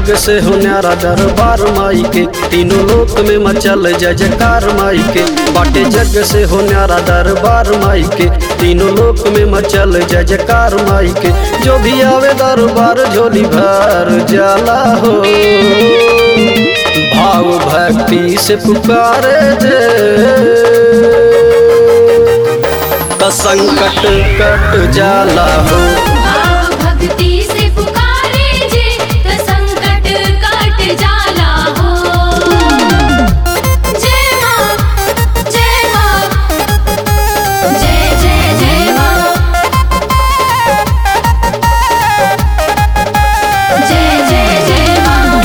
जग से हो न्यारा दरबार माई के तीनों लोक में मचल जय जयकार माई के बाटे जग से हो न्यारा दरबार माई के तीनों लोक में मचल जय जयकार माई के जो भी आवे दरबार झोली भर जाला हो भाव भक्ति से पुकारे जे त संकट कट जाला हो भाव भक्ति से पुकारे जे त संकट कट जाला हो जय मां जय मां जय जय जय मां जय जय जय मां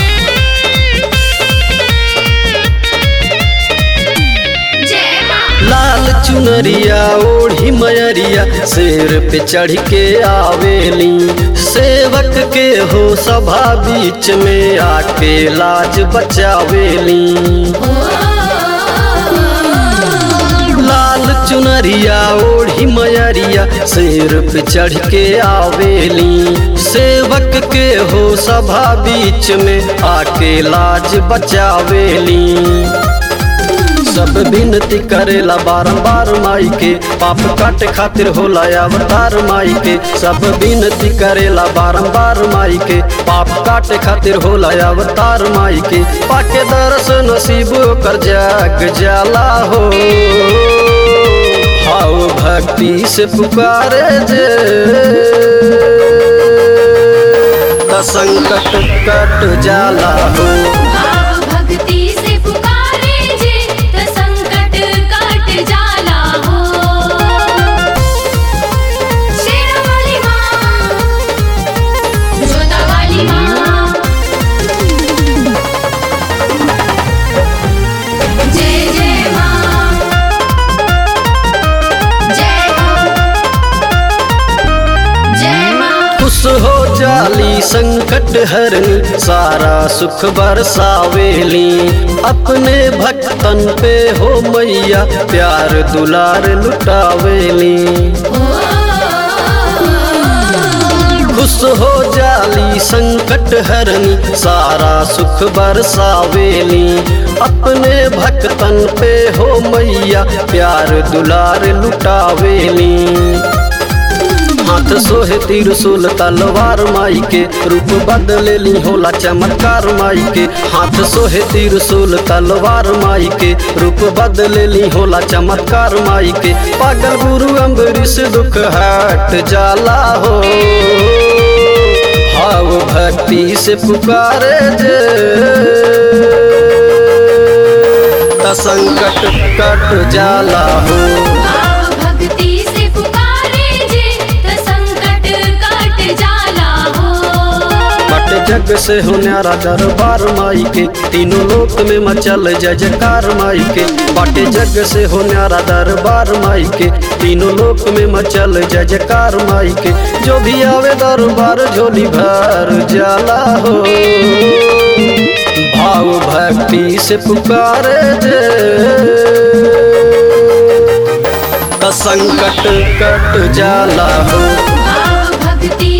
जय मां लाल चुनरिया ओढ़ी मयरिया शेर पे चढ़ के आवेली सेवक के हो सभा बीच में आके लाज बचावेली लाल चुनरिया ओढ़ी मयरिया शेर पे चढ़ के आवेली सेवक के हो सभा बीच में आके लाज बचावेली सब विनती करेला बारंबार माई के पाप काटे खातिर होला अवतार माई के सब विनती करेला बारंबार माई के पाप काटे खातिर होला अवतार माई के पाके दरस नसीब कर जाग जाला हो हाउ भक्ति से पुकारे जे त संकट कट जाला हो भाव भक्ति से पुकारे जे त संकट कट जाला हो शेरावाली मां जोतावाली मां जय जय मां जय हो जय मां खुश हो जाली संकट हरनी सारा सुख बरसावेली अपने भक्तन पे हो मैया प्यार दुलार लुटावेली खुश हो जाली संकट हरनी सारा सुख बरसावेली अपने भक्तन पे हो मैया प्यार दुलार लुटावेली हाथ सोहे त्रिशूल तलवार माई के रूप बदलेली होला चमत्कार माई के हाथ सोहे त्रिशूल तलवार माई के रूप बदलेली होला चमत्कार माई के पागल गुरु अम्बरीश दुख हट जाला हो भाव भक्ति से पुकारे जे त संकट कट जाला हो भाव भक्ति से पुकारे जे त संकट कट जाला हो बट जग से हो न्यारा दरबार माई के तीनों लोक में मचल जय जयकार माई के बट जग से हो न्यारा दरबार माई के तीनों लोक में मचल जय जयकार माई के जो भी आवे दरबार झोली भर जाला हो भाव भक्ति से पुकारे जे त संकट कट जाला हो भाव भक्ति